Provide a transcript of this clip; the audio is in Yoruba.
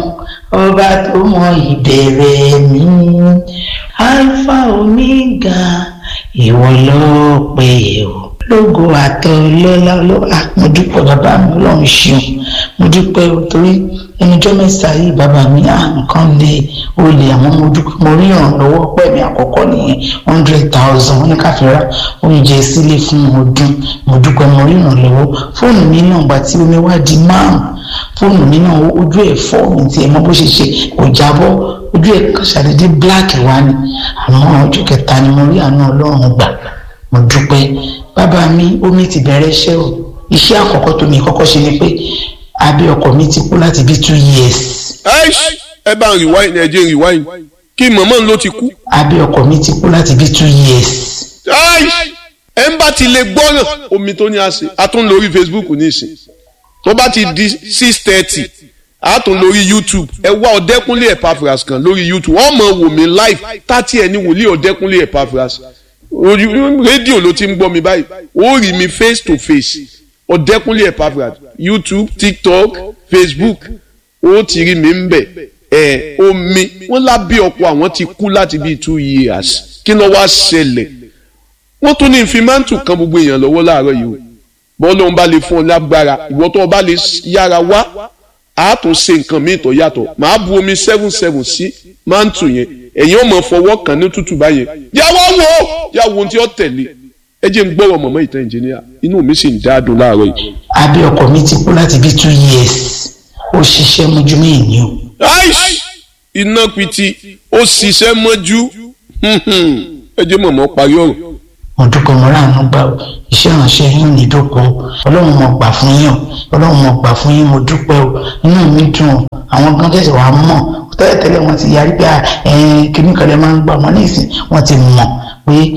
ọba tó mọ ìbẹ̀rẹ̀ mi alpha omega ìwọ lọ́pẹ́ o lógo àtọ lọ́lá lọ́wọ́ mo dúpẹ́ bàbá mi ọlọ́run ṣeun mo dúpẹ́ o torí ẹnìjọ́ mẹ́ta yìí bàbá mi à nǹkan lè o lè àwọn mo dúpẹ́ mo rí ìrànlọ́wọ́ pẹ̀mí àkọ́kọ́ nìyẹn hundred thousand wọ́n ní ká fi ra oúnjẹ sílé fún ọdún mo dúpẹ́ mo rí ìrànlọ́wọ́ fóònù mi náà gbà tí omi wá di márùn fóònù mi náà ojú ẹ̀ fọ́ mi tiẹ̀ mọ bó ṣe ṣe kò jábọ́ ojú ẹ̀ ṣàdédé black wá ni àmọ́ ọjọ́ kẹta ni mo rí àánú ọlọ́run gbà mo dúpẹ́ bàbá mi omi ti bẹ̀rẹ̀ iṣẹ́ o iṣẹ́ àkọ́kọ́ tó mi kọ́kọ́ ṣe ni pé abẹ́ ọkọ mi ti kú láti bí two years. ẹ bá ń rewind ẹ jẹ́ rewind kí mọ̀mọ́ ló ti kú. abẹ́ ọkọ mi ti kú láti bí two years. ẹ ń bá ti lè gbọ́ràn omi tó ní àṣẹ a tún lórí Facebook ní ìsìn tó bá ti di six thirty a tún lórí YouTube ẹ wá ọ̀dẹ́kúnlé Epaphras kan lórí YouTube wọ́n mọ̀ wò mí live tàti ẹ̀ ní wòlíì ọ̀dẹ́kúnlé Epaphras rédíò ló ti ń gbọ́ mi báyìí ó rí mi face to face ọ̀dẹ́kúnlé Epaphras YouTube TikTok Facebook ó ti rí mi ń bẹ̀ ẹ̀ omi wọ́n lábẹ́ ọkọ̀ àwọn ti kú láti bíi two years kí ló wá ṣẹlẹ̀ wọ́n tún ní ìfimántù kan gbogbo èèyàn lọ́wọ́ láàárọ̀ yìí o bọ́ọ̀lù ọ̀hún bá lè fún ọ lágbára ìwọ tó o bá lè yára wá a tún ṣe nǹkan míì tó yàtọ̀ màá bu omi seven seven sí mántù yẹn ẹ̀yin ò mọ̀ fọwọ́ kàn ní tútù báyẹn yàwó wo yàwó ohun tí ó tẹ̀lé ẹ jẹ́ ń gbọ́rọ̀ mọ̀mọ́ ìtàn ìjìnìyà inú mi sì ń dáadùn láàárọ̀ yìí. abẹ́ ọkọ mi ti kú láti bí two years ó ṣiṣẹ́ mọ́jú mẹ́yìn ni o. iná piti ó ṣiṣẹ́ mọ́jú ẹ jẹ́ mọ̀mọ́ parí ọ̀rọ̀ mo dúpẹ́ mo ráàánú gbà ó iṣẹ́ ìránṣẹ́ yín ní ìdókòó ọlọ́run mo gbà fún yín o ọlọ́run mo gbà fún yín mo dúpẹ́ o inú mi dùn o àwọn gan tẹ̀sí wàá mọ̀ tẹ́lẹ̀tẹ́lẹ̀ wọ́n ti yarí pé kíní kan lè máa ń gbà wọ́n ní ìsìn wọ́n ti mọ̀ pé